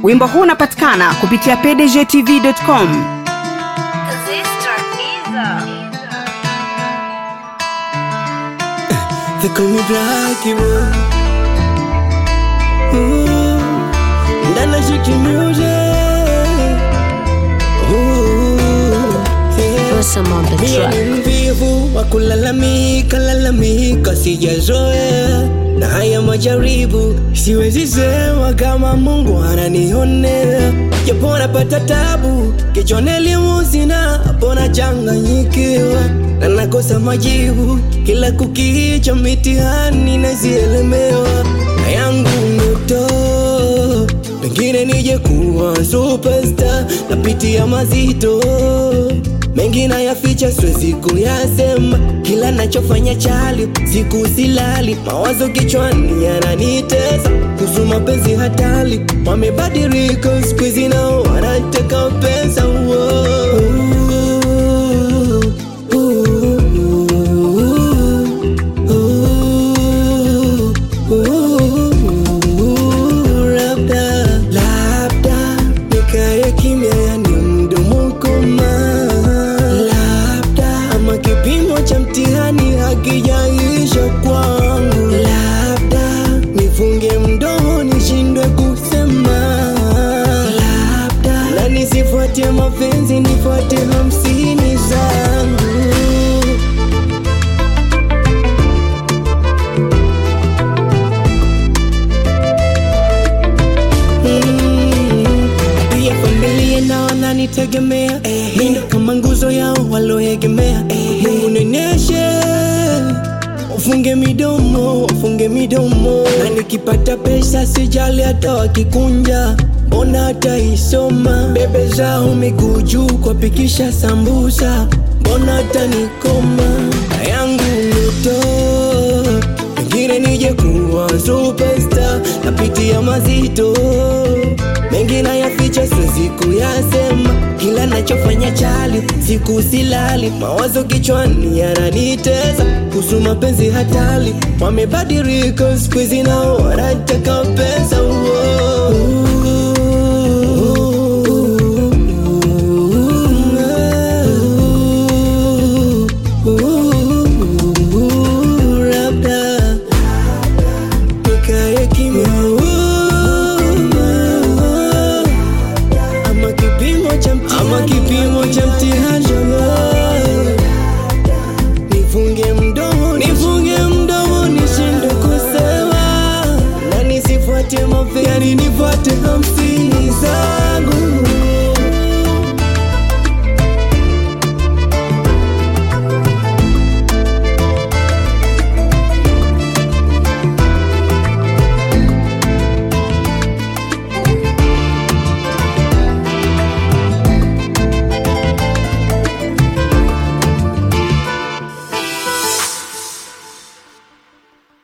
wimbo huu unapatikana kupitia pdgtv.com They call me Blackie boy. Ooh, ndana shiki music. Ooh, yeah. Awesome on the Mie track. ni mvivu wa kulalamika lalamika, sijazoea na haya majaribu, siwezi sema kama Mungu ananionea, japo napata tabu, kichwani elimu sina, hapo nachanganyikiwa na nakosa majibu, kila kukicha mitihani nazielemewa, na yangu ndoto pengine nije kuwa superstar, napitia mazito mengi nayaficha, siwezi kuyasema. Kila nachofanya chali, siku silali, mawazo kichwani yananitesa kuhusu mapenzi hatari. Wamebadilika siku hizi, nao wanataka pesa. Wow. Labda, labda nikae kimya, yani mdomo koma, labda ama kipimo cha mtihani hakijaisha kwangu, labda nifunge mdomo nishindwe kusema, labda na nisifuate mapenzi, nifuate hamsini zangu. Mm. pia familia na wananitegemea mi ndo kama nguzo yao waloegemea mungu neneshe wafunge midomo wafunge midomo na nikipata pesa sijali hata wakikunja mbona hata isoma bebe zao miguu juu kwapikisha sambusa mbona hata nikoma na yangu ndoto pengine nije kuwa superstar, napitia mazito mengi nayaficha, siwezi kuyasema. Kila nachofanya chali, siku silali, mawazo kichwani yananitesa kuhusu mapenzi hatari. Wamebadilika siku hizi, nao wanataka pesa. Uo.